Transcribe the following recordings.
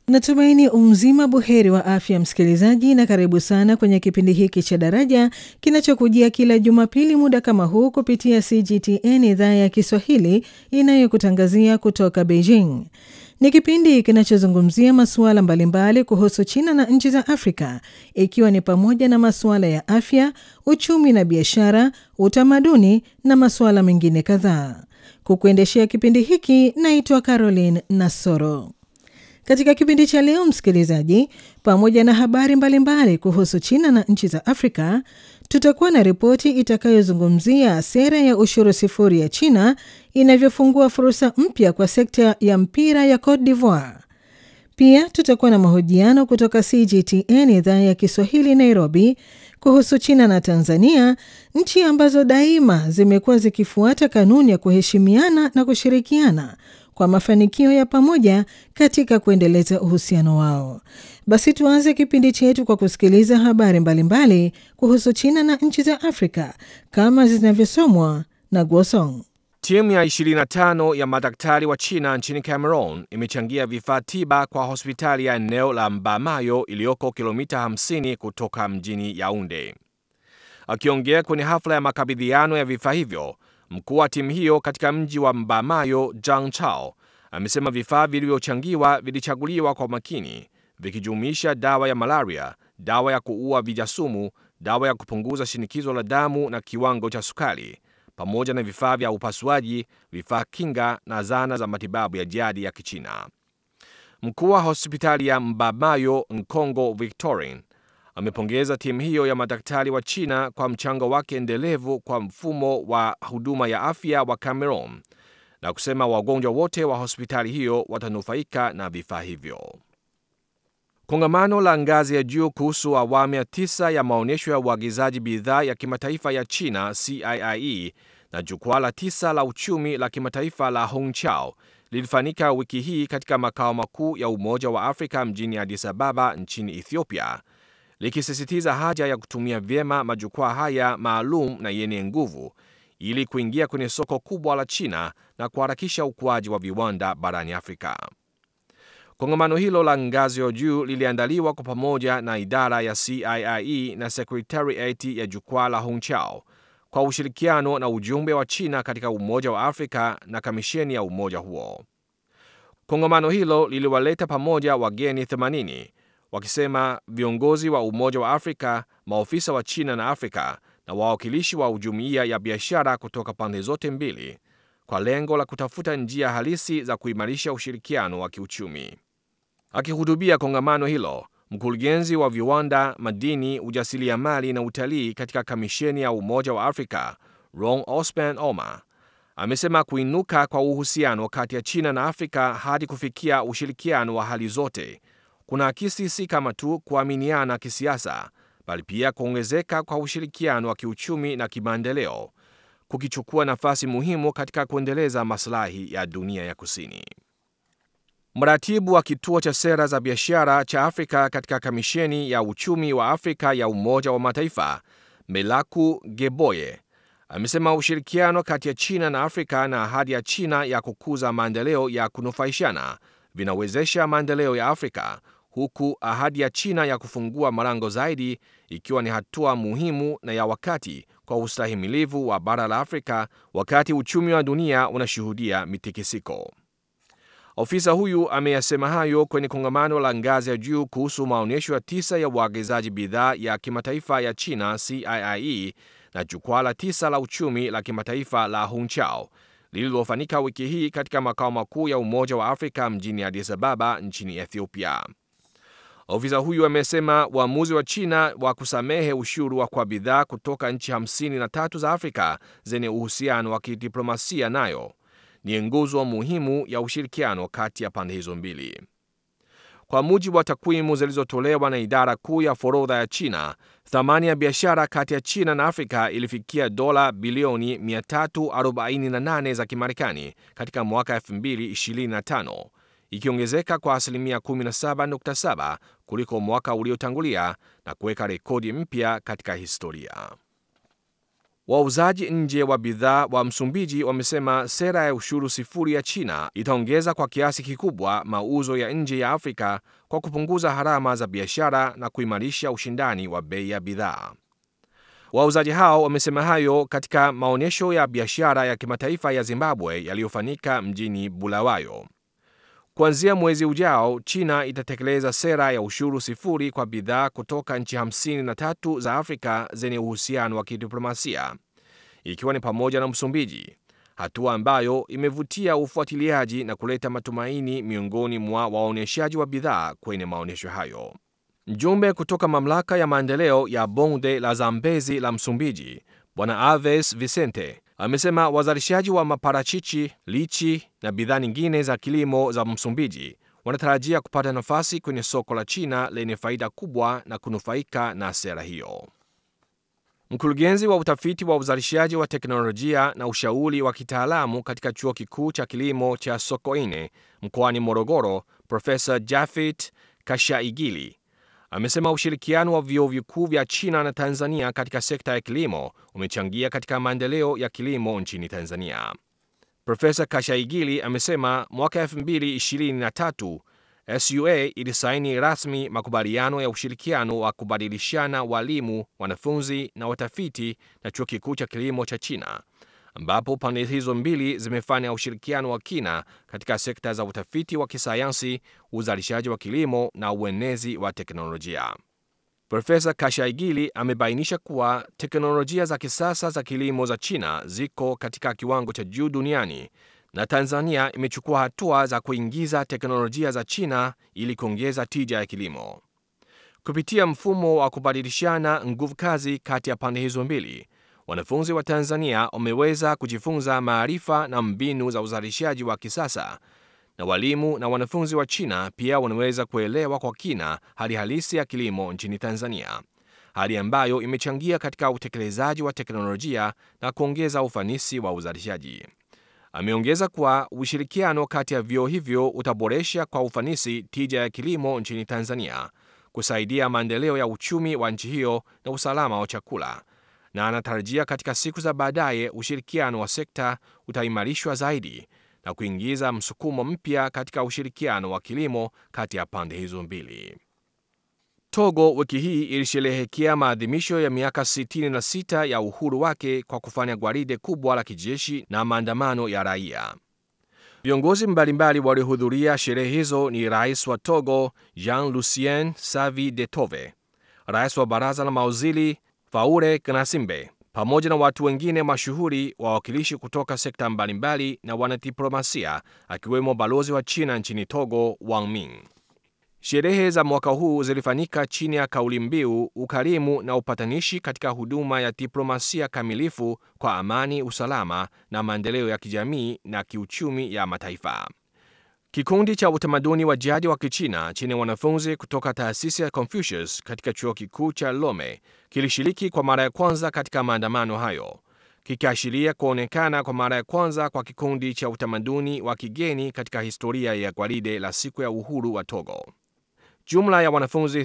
Natumaini umzima buheri wa afya msikilizaji, na karibu sana kwenye kipindi hiki cha Daraja kinachokujia kila Jumapili muda kama huu kupitia CGTN idhaa ya Kiswahili inayokutangazia kutoka Beijing. Ni kipindi kinachozungumzia masuala mbalimbali kuhusu China na nchi za Afrika, ikiwa ni pamoja na masuala ya afya, uchumi na biashara, utamaduni na masuala mengine kadhaa. Kukuendeshea kipindi hiki naitwa Caroline Nasoro. Katika kipindi cha leo, msikilizaji, pamoja na habari mbalimbali mbali kuhusu China na nchi za Afrika, tutakuwa na ripoti itakayozungumzia sera ya ushuru sifuri ya China inavyofungua fursa mpya kwa sekta ya mpira ya Cote d'Ivoire. Pia tutakuwa na mahojiano kutoka CGTN idhaa ya Kiswahili Nairobi kuhusu China na Tanzania, nchi ambazo daima zimekuwa zikifuata kanuni ya kuheshimiana na kushirikiana kwa mafanikio ya pamoja katika kuendeleza uhusiano wao. Basi tuanze kipindi chetu kwa kusikiliza habari mbalimbali mbali kuhusu China na nchi za Afrika kama zinavyosomwa na Guosong. Timu ya 25 ya madaktari wa China nchini Cameroon imechangia vifaa tiba kwa hospitali ya eneo la Mbamayo iliyoko kilomita 50 kutoka mjini Yaounde. Akiongea kwenye hafla ya makabidhiano ya vifaa hivyo, mkuu wa timu hiyo katika mji wa Mbamayo, Zhang Chao, amesema vifaa vilivyochangiwa vilichaguliwa kwa makini, vikijumuisha dawa ya malaria, dawa ya kuua vijasumu, dawa ya kupunguza shinikizo la damu na kiwango cha sukari, pamoja na vifaa vya upasuaji, vifaa kinga na zana za matibabu ya jadi ya Kichina. Mkuu wa hospitali ya Mbamayo, Nkongo Victorin, amepongeza timu hiyo ya madaktari wa China kwa mchango wake endelevu kwa mfumo wa huduma ya afya wa Cameroon na kusema wagonjwa wote wa hospitali hiyo watanufaika na vifaa hivyo. Kongamano la ngazi ya juu kuhusu awamu ya tisa ya maonyesho ya uagizaji bidhaa ya kimataifa ya China CIIE na jukwaa la tisa la uchumi la kimataifa la Hongqiao lilifanyika wiki hii katika makao makuu ya Umoja wa Afrika mjini Addis Ababa nchini Ethiopia, likisisitiza haja ya kutumia vyema majukwaa haya maalum na yenye nguvu ili kuingia kwenye soko kubwa la China na kuharakisha ukuaji wa viwanda barani Afrika. Kongamano hilo la ngazi ya juu liliandaliwa kwa pamoja na idara ya CIIE na Secretariat ya jukwaa la Hongqiao kwa ushirikiano na ujumbe wa China katika Umoja wa Afrika na kamisheni ya umoja huo. Kongamano hilo liliwaleta pamoja wageni 80 wakisema viongozi wa Umoja wa Afrika, maofisa wa China na Afrika na wawakilishi wa jumuiya ya biashara kutoka pande zote mbili kwa lengo la kutafuta njia halisi za kuimarisha ushirikiano wa kiuchumi. Akihutubia kongamano hilo, mkurugenzi wa viwanda, madini, ujasiriamali na utalii katika kamisheni ya Umoja wa Afrika Ron Osman Oma amesema kuinuka kwa uhusiano kati ya China na Afrika hadi kufikia ushirikiano wa hali zote kuna akisi si kama tu kuaminiana kisiasa, bali pia kuongezeka kwa ushirikiano wa kiuchumi na kimaendeleo kukichukua nafasi muhimu katika kuendeleza maslahi ya dunia ya kusini. Mratibu wa kituo cha sera za biashara cha Afrika katika kamisheni ya uchumi wa Afrika ya Umoja wa Mataifa Melaku Geboye amesema ushirikiano kati ya China na Afrika na ahadi ya China ya kukuza maendeleo ya kunufaishana vinawezesha maendeleo ya Afrika huku ahadi ya China ya kufungua malango zaidi ikiwa ni hatua muhimu na ya wakati kwa ustahimilivu wa bara la Afrika wakati uchumi wa dunia unashuhudia mitikisiko. Ofisa huyu ameyasema hayo kwenye kongamano la ngazi ya juu kuhusu maonyesho ya tisa ya uagizaji bidhaa ya kimataifa ya China CIIE na jukwaa la tisa la uchumi la kimataifa la Hongqiao lililofanyika wiki hii katika makao makuu ya Umoja wa Afrika mjini Addis Ababa nchini Ethiopia. Ofisa huyu amesema uamuzi wa China wa kusamehe ushuru wa kwa bidhaa kutoka nchi 53 za Afrika zenye uhusiano wa kidiplomasia nayo ni nguzo muhimu ya ushirikiano kati ya pande hizo mbili. Kwa mujibu wa takwimu zilizotolewa na idara kuu ya forodha ya China, thamani ya biashara kati ya China na Afrika ilifikia dola bilioni 348 za Kimarekani katika mwaka 2025 ikiongezeka kwa asilimia 17.7 kuliko mwaka uliotangulia na kuweka rekodi mpya katika historia. Wauzaji nje wa bidhaa wa Msumbiji wamesema sera ya ushuru sifuri ya China itaongeza kwa kiasi kikubwa mauzo ya nje ya Afrika kwa kupunguza gharama za biashara na kuimarisha ushindani wa bei ya bidhaa. Wauzaji hao wamesema hayo katika maonyesho ya biashara ya kimataifa ya Zimbabwe yaliyofanyika mjini Bulawayo. Kuanzia mwezi ujao, China itatekeleza sera ya ushuru sifuri kwa bidhaa kutoka nchi 53 za Afrika zenye uhusiano wa kidiplomasia, ikiwa ni pamoja na Msumbiji, hatua ambayo imevutia ufuatiliaji na kuleta matumaini miongoni mwa waonyeshaji wa bidhaa kwenye maonyesho hayo. Mjumbe kutoka mamlaka ya maendeleo ya bonde la Zambezi la Msumbiji, Bwana Alves Vicente amesema wazalishaji wa maparachichi, lichi na bidhaa nyingine za kilimo za Msumbiji wanatarajia kupata nafasi kwenye soko la China lenye faida kubwa na kunufaika na sera hiyo. Mkurugenzi wa utafiti wa uzalishaji wa teknolojia na ushauri wa kitaalamu katika chuo kikuu cha kilimo cha Sokoine mkoani Morogoro, Profesa Jafet Kashaigili amesema ushirikiano wa vyuo vikuu vya China na Tanzania katika sekta ya kilimo umechangia katika maendeleo ya kilimo nchini Tanzania. Profesa Kashaigili amesema mwaka 2023 SUA ilisaini rasmi makubaliano ya ushirikiano wa kubadilishana walimu, wanafunzi na watafiti na chuo kikuu cha kilimo cha China, ambapo pande hizo mbili zimefanya ushirikiano wa kina katika sekta za utafiti wa kisayansi, uzalishaji wa kilimo na uenezi wa teknolojia. Profesa Kashaigili amebainisha kuwa teknolojia za kisasa za kilimo za China ziko katika kiwango cha juu duniani na Tanzania imechukua hatua za kuingiza teknolojia za China ili kuongeza tija ya kilimo. Kupitia mfumo wa kubadilishana nguvu kazi kati ya pande hizo mbili, wanafunzi wa Tanzania wameweza kujifunza maarifa na mbinu za uzalishaji wa kisasa, na walimu na wanafunzi wa China pia wanaweza kuelewa kwa kina hali halisi ya kilimo nchini Tanzania, hali ambayo imechangia katika utekelezaji wa teknolojia na kuongeza ufanisi wa uzalishaji. Ameongeza kuwa ushirikiano kati ya vyuo hivyo utaboresha kwa ufanisi tija ya kilimo nchini Tanzania, kusaidia maendeleo ya uchumi wa nchi hiyo na usalama wa chakula, na anatarajia katika siku za baadaye ushirikiano wa sekta utaimarishwa zaidi na kuingiza msukumo mpya katika ushirikiano wa kilimo kati ya pande hizo mbili. Togo wiki hii ilisherehekea maadhimisho ya miaka 66 ya uhuru wake kwa kufanya gwaride kubwa la kijeshi na maandamano ya raia. Viongozi mbalimbali waliohudhuria sherehe hizo ni rais wa Togo Jean Lucien Savi de Tove, rais wa baraza la mawaziri Faure Gnassingbe, pamoja na watu wengine mashuhuri, wawakilishi kutoka sekta mbalimbali na wanadiplomasia, akiwemo balozi wa China nchini Togo Wang Ming. Sherehe za mwaka huu zilifanyika chini ya kauli mbiu ukarimu na upatanishi katika huduma ya diplomasia kamilifu kwa amani, usalama na maendeleo ya kijamii na kiuchumi ya mataifa. Kikundi cha utamaduni wa jadi wa Kichina chenye wanafunzi kutoka taasisi ya Confucius katika chuo kikuu cha Lome kilishiriki kwa mara ya kwanza katika maandamano hayo, kikiashiria kuonekana kwa mara ya kwanza kwa kikundi cha utamaduni wa kigeni katika historia ya gwaride la siku ya uhuru wa Togo. Jumla ya wanafunzi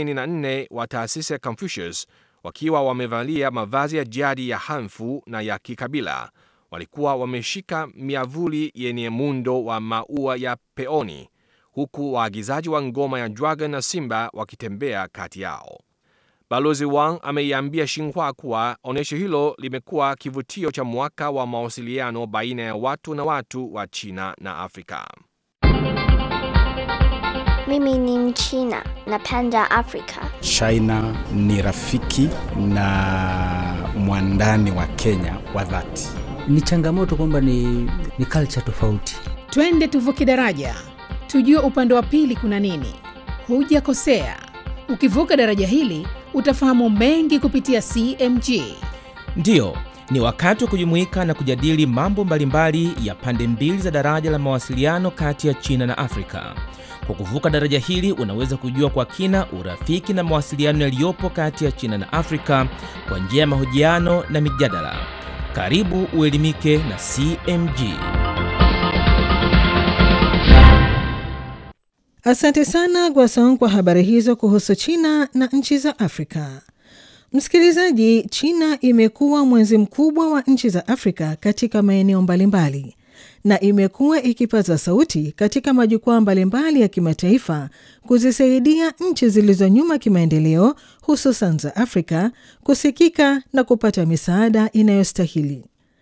34 wa taasisi ya Confucius wakiwa wamevalia mavazi ya jadi ya hanfu na ya kikabila walikuwa wameshika miavuli yenye muundo wa maua ya peoni, huku waagizaji wa ngoma ya dragon na simba wakitembea kati yao. Balozi Wang ameiambia Xinhua kuwa onyesho hilo limekuwa kivutio cha mwaka wa mawasiliano baina ya watu na watu wa China na Afrika. Mimi ni Mchina, napenda Afrika. China ni rafiki na mwandani wa Kenya wa dhati. Ni changamoto kwamba ni, ni culture tofauti. Twende tuvuke daraja, tujue upande wa pili kuna nini. Hujakosea, ukivuka daraja hili utafahamu mengi kupitia CMG. Ndiyo, ni wakati wa kujumuika na kujadili mambo mbalimbali ya pande mbili za daraja la mawasiliano kati ya China na Afrika. Kwa kuvuka daraja hili unaweza kujua kwa kina urafiki na mawasiliano yaliyopo kati ya China na Afrika kwa njia ya mahojiano na mijadala. Karibu uelimike na CMG. Asante sana Gwasong kwa habari hizo kuhusu China na nchi za Afrika. Msikilizaji, China imekuwa mwenzi mkubwa wa nchi za Afrika katika maeneo mbalimbali na imekuwa ikipaza sauti katika majukwaa mbalimbali ya kimataifa kuzisaidia nchi zilizo nyuma kimaendeleo, hususan za Afrika kusikika na kupata misaada inayostahili.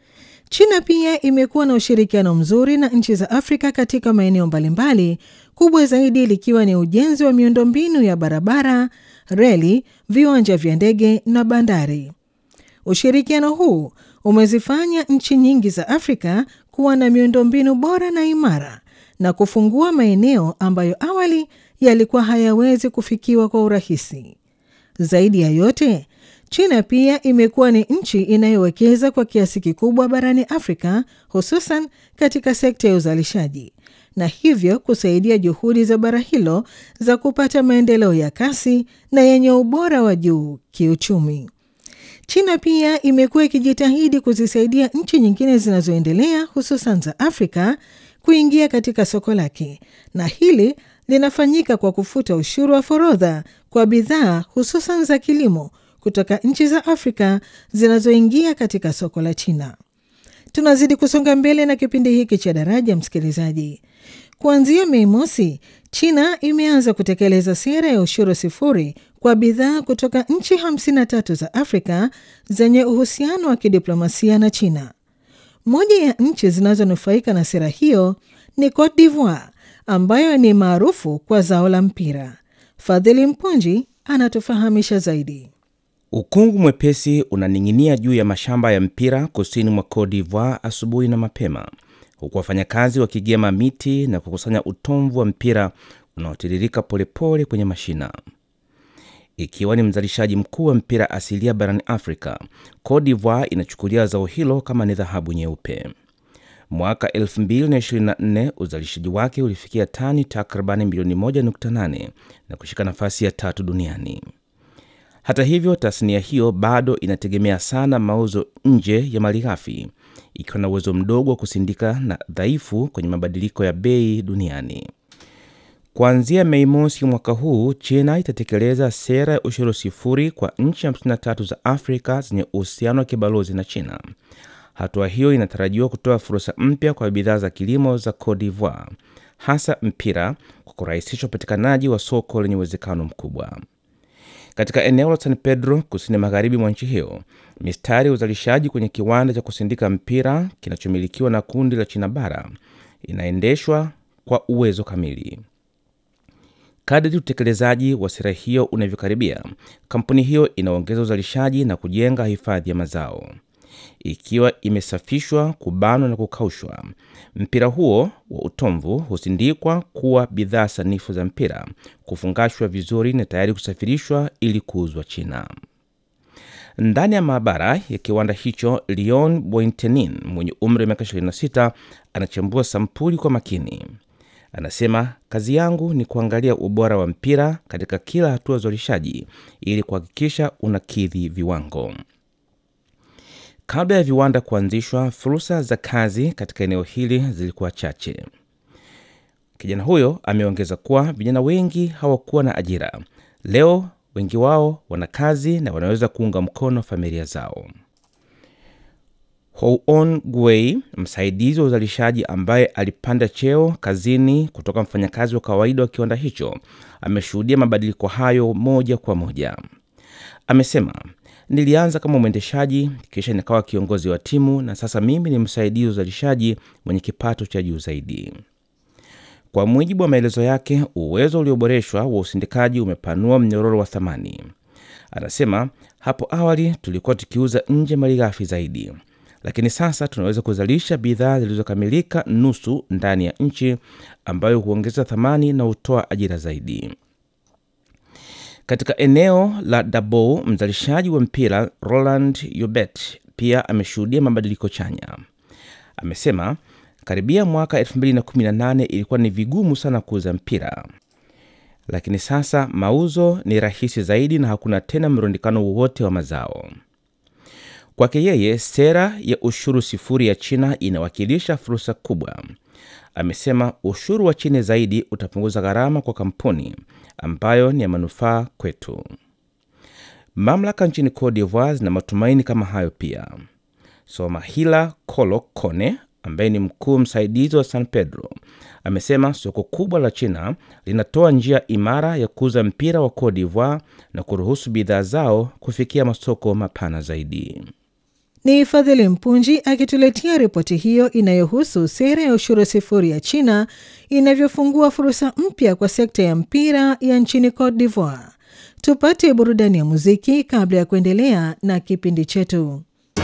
China pia imekuwa na ushirikiano mzuri na nchi za Afrika katika maeneo mbalimbali, kubwa zaidi likiwa ni ujenzi wa miundombinu ya barabara, reli, viwanja vya ndege na bandari. Ushirikiano huu umezifanya nchi nyingi za Afrika kuwa na miundombinu bora na imara na kufungua maeneo ambayo awali yalikuwa hayawezi kufikiwa kwa urahisi. Zaidi ya yote, China pia imekuwa ni nchi inayowekeza kwa kiasi kikubwa barani Afrika, hususan katika sekta ya uzalishaji na hivyo kusaidia juhudi za bara hilo za kupata maendeleo ya kasi na yenye ubora wa juu kiuchumi. China pia imekuwa ikijitahidi kuzisaidia nchi nyingine zinazoendelea hususan za Afrika kuingia katika soko lake, na hili linafanyika kwa kufuta ushuru wa forodha kwa bidhaa hususan za kilimo kutoka nchi za Afrika zinazoingia katika soko la China. Tunazidi kusonga mbele na kipindi hiki cha Daraja, msikilizaji. Kuanzia Mei Mosi, China imeanza kutekeleza sera ya ushuru sifuri kwa bidhaa kutoka nchi 53 za Afrika zenye uhusiano wa kidiplomasia na China. Moja ya nchi zinazonufaika na sera hiyo ni Cote d'Ivoire ambayo ni maarufu kwa zao la mpira. Fadhili Mpunji anatufahamisha zaidi. Ukungu mwepesi unaning'inia juu ya mashamba ya mpira kusini mwa Cote d'Ivoire asubuhi na mapema, huku wafanyakazi wakigema miti na kukusanya utomvu wa mpira unaotiririka polepole kwenye mashina. Ikiwa ni mzalishaji mkuu wa mpira asilia barani Afrika, Cote d'Ivoire inachukulia zao hilo kama ni dhahabu nyeupe. Mwaka 2024 uzalishaji wake ulifikia tani takribani milioni 1.8 na kushika nafasi ya tatu duniani. Hata hivyo, tasnia hiyo bado inategemea sana mauzo nje ya malighafi, ikiwa na uwezo mdogo wa kusindika na dhaifu kwenye mabadiliko ya bei duniani. Kuanzia Mei mosi mwaka huu, China itatekeleza sera ya ushuru sifuri kwa nchi 53 za Afrika zenye uhusiano wa kibalozi na China. Hatua hiyo inatarajiwa kutoa fursa mpya kwa bidhaa za kilimo za Cote d'Ivoire, hasa mpira, kwa kurahisisha upatikanaji wa soko lenye uwezekano mkubwa. Katika eneo la San Pedro kusini magharibi mwa nchi hiyo, mistari ya uzalishaji kwenye kiwanda cha kusindika mpira kinachomilikiwa na kundi la China bara inaendeshwa kwa uwezo kamili. Kadri utekelezaji wa sera hiyo unavyokaribia, kampuni hiyo inaongeza uzalishaji na kujenga hifadhi ya mazao. Ikiwa imesafishwa, kubanwa na kukaushwa, mpira huo wa utomvu husindikwa kuwa bidhaa sanifu za mpira, kufungashwa vizuri na tayari kusafirishwa ili kuuzwa China. Ndani ya maabara ya kiwanda hicho, Leon Bointenin mwenye umri wa miaka 26 anachambua sampuli kwa makini. Anasema, kazi yangu ni kuangalia ubora wa mpira katika kila hatua ya uzalishaji ili kuhakikisha unakidhi viwango. Kabla ya viwanda kuanzishwa, fursa za kazi katika eneo hili zilikuwa chache. Kijana huyo ameongeza kuwa vijana wengi hawakuwa na ajira. Leo wengi wao wana kazi na wanaweza kuunga mkono familia zao. Houon Guei, msaidizi wa uzalishaji ambaye alipanda cheo kazini kutoka mfanyakazi wa kawaida wa kiwanda hicho, ameshuhudia mabadiliko hayo moja kwa moja. Amesema, nilianza kama mwendeshaji, kisha nikawa kiongozi wa timu na sasa mimi ni msaidizi wa uzalishaji mwenye kipato cha juu zaidi. Kwa mujibu wa maelezo yake, uwezo ulioboreshwa wa usindikaji umepanua mnyororo wa thamani. Anasema, hapo awali tulikuwa tukiuza nje malighafi zaidi lakini sasa tunaweza kuzalisha bidhaa zilizokamilika nusu ndani ya nchi ambayo huongeza thamani na hutoa ajira zaidi. Katika eneo la Dabo, mzalishaji wa mpira Roland Yobet pia ameshuhudia mabadiliko chanya. Amesema karibia mwaka 2018 ilikuwa ni vigumu sana kuuza mpira, lakini sasa mauzo ni rahisi zaidi na hakuna tena mrundikano wowote wa mazao. Kwake yeye, sera ya ushuru sifuri ya China inawakilisha fursa kubwa. Amesema ushuru wa chini zaidi utapunguza gharama kwa kampuni, ambayo ni ya manufaa kwetu. Mamlaka nchini Cote d'Ivoire zina matumaini kama hayo pia. Somahila Kolo Kone ambaye ni mkuu msaidizi wa San Pedro amesema soko kubwa la China linatoa njia imara ya kuuza mpira wa Cote d'Ivoire na kuruhusu bidhaa zao kufikia masoko mapana zaidi. Ni Fadhili Mpunji akituletea ripoti hiyo inayohusu sera ya ushuru sifuri ya China inavyofungua fursa mpya kwa sekta ya mpira ya nchini Cote d'Ivoire. Tupate burudani ya muziki kabla ya kuendelea na kipindi chetu.